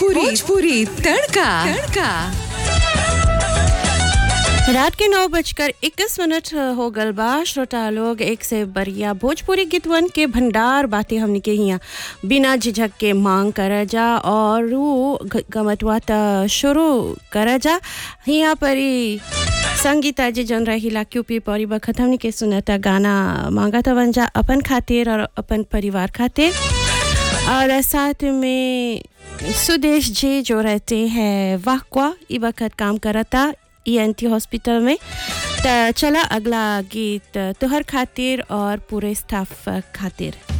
भोजपुरी भोजपुरी तड़का तड़का रात के नौ बजकर इक्कीस मिनट हो गल बा श्रोता लोग एक से बढ़िया भोजपुरी गीतवन के भंडार बातें हमने के यहाँ बिना झिझक के मांग कर जा और रू गमतवा त शुरू कर जा यहाँ पर ही संगीता जी जन रहीला क्यूपी परी बखत हमने के सुनता गाना मांगा था बन जा अपन खातिर और अपन परिवार खातिर और साथ में सुदेश जी जो रहते हैं वाहवा ई वक्त काम करता ईएनटी हॉस्पिटल में त चला अगला गीत तुहर खातिर और पूरे स्टाफ खातिर